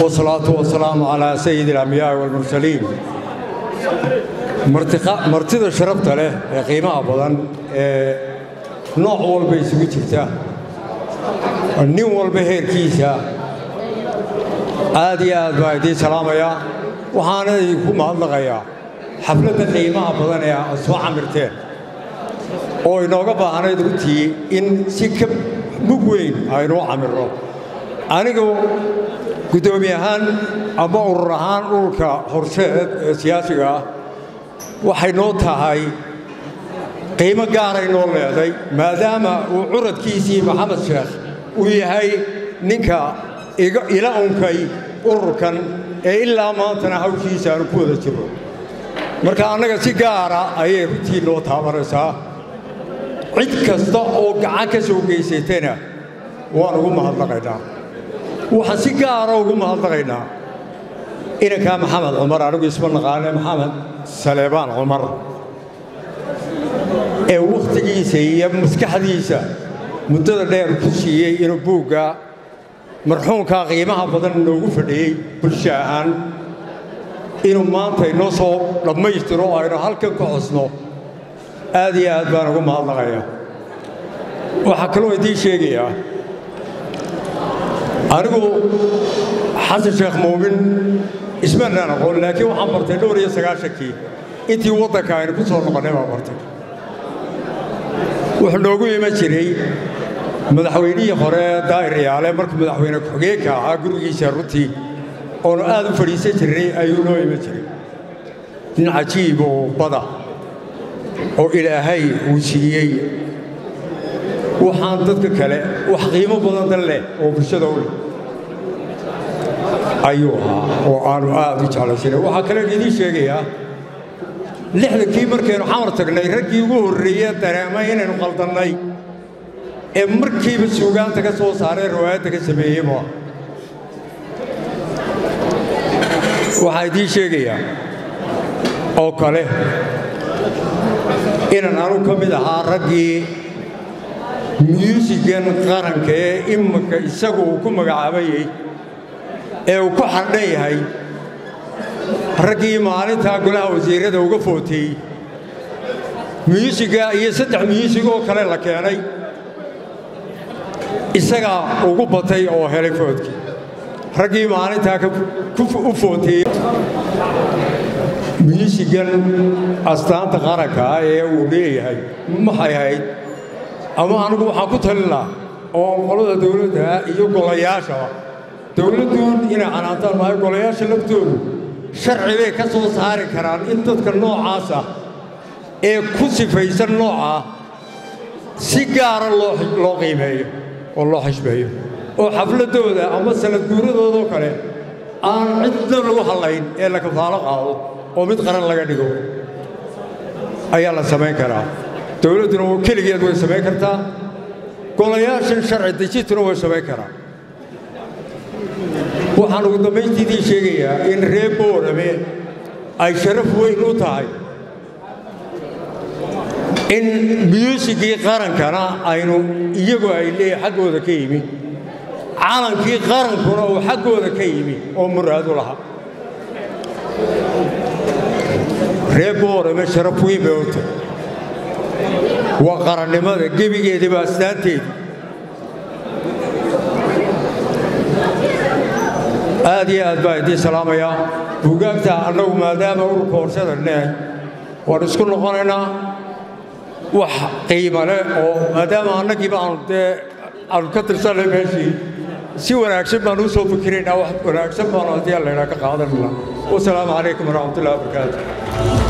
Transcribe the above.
والصلاة والسلام على سيد الأنبياء والمرسلين martida sharafta leh ee qiimaha badan ee nooc walba isugu jirta nin walba heerkiisa aad iyo aad baa idiin salaamayaa waxaana idinku mahadnaqayaa xafladda qiimaha badan ee aad soo camirteen oo inooga baahnayd runtii in si ka mug weyn aynuu camirno anigu guddoomiye ahaan ama urur ahaan ururka horsheed ee siyaasiga ah waxay noo tahay qiimo gaaray noo leeday maadaama uu curadkiisii maxamed sheekh uu yahay ninka ila unkay ururkan ee ilaa maantana hawshiisa aanu ku wada jirno marka annaga si gaara ayay runtii noo taabanaysaa cid kasta oo gacan ka soo geysatana waan ugu mahadnaqaynaa waxaan si gaara ugu mahadnaqaynaa inankaa maxamed cumar anigu isma naqaane maxamed saleebaan cumar ee wakhtigiisa iyo maskaxdiisa muddada dheer ku siiyey inuu buugga marxuumkaa qiimaha badan noogu fadhiyey bulsho ahaan inuu maanta inoo soo dhammaystiro oo aynu halkan ka xusno aad iyo aad baan ugu mahadnaqaya waxaa kaloo idiin sheegayaa anigu xasan sheekh muumin ismanaan aqoon laakiin waxaan bartay dhowr iyo sagaashankii intii waddanka aynu ku soo noqonnay baan bartay wuxuu noogu iman jiray madaxweynihii hore daa'ir yaale markuu madaxweyne ku-xigeenka ahaa gurigiisa runtii oonu aad u fadhiisan jirnay ayuu noo iman jiray nin cajiib oo bada oo ilaahay uu siiyey waxaan dadka kale wax qiimo badan dan leh oo bulshada u leh ayuu ahaa oo aanu aad u jeclaysanay waxaa kalean idiin sheegayaa lixdankii markaynu xamar tagnay raggii ugu horreeye dareemay inaynu qaldannay ee markiiba suugaanta ka soo saaree riwaayadda ka sameeyeyba waxaa idiin sheegayaa oo kale inaan anu ka mid ahaa raggii myuusigan qaranka ee iminka isagu uu ku magacaabayey ee uu ku xardhan yahay raggii maalintaa golaha wasiirrada uga footeeyey myuusiga iyo saddex myuusig oo kale la keenay isagaa ugu batay oo helay foodkii raggii maalintaa u footeeyey myuusigan astaanta qaranka ah ee uu leeyahay maxay ahayd ama anigu waxaan ku talin lahaa oo qolada dawladda iyo golayaashaba dawladduun inay canaantaan maayo golayaasha laftoodu sharci bay ka soo saari karaan in dadka noocaasa ee ku sifaysan noocaa si gaara loo qiimeeyo oo loo xishmeeyo oo xafladdooda ama sanad guuradoodoo kale aan cidna lagu hallayn ee la kafaalo qaado oo mid qaran laga dhigo ayaa la samayn karaa dawladduna keligeed way samayn kartaa golayaashan sharci dejintuna way samayn karaa waxaan ugu dambayntiidii sheegayaa in reer boorame ay sharaf weyn u tahay in myuusigii qarankana aynu iyagu ay leeyahay xaggooda ka yimi calankii qarankuna uu xaggooda ka yimi oo muraadu lahaa reer boorame sharaf weyn bay u tahay waa qarannimada gebigeediba astaanteedi aad iyo aad baa idiin salaamayaa buugaagta annagu maadaama ururka horshada neeh waan isku noqonaynaa wax qiimo leh oo maadaama annagiiba aanu dee aanu ka tirsanay meeshii si wanaagsan baan u soo fikiraynaa wax wanaagsan baanu haddii alla idhaa ka qaadanayna wasalaamu calaykum waraxmatullahi wabarakaatu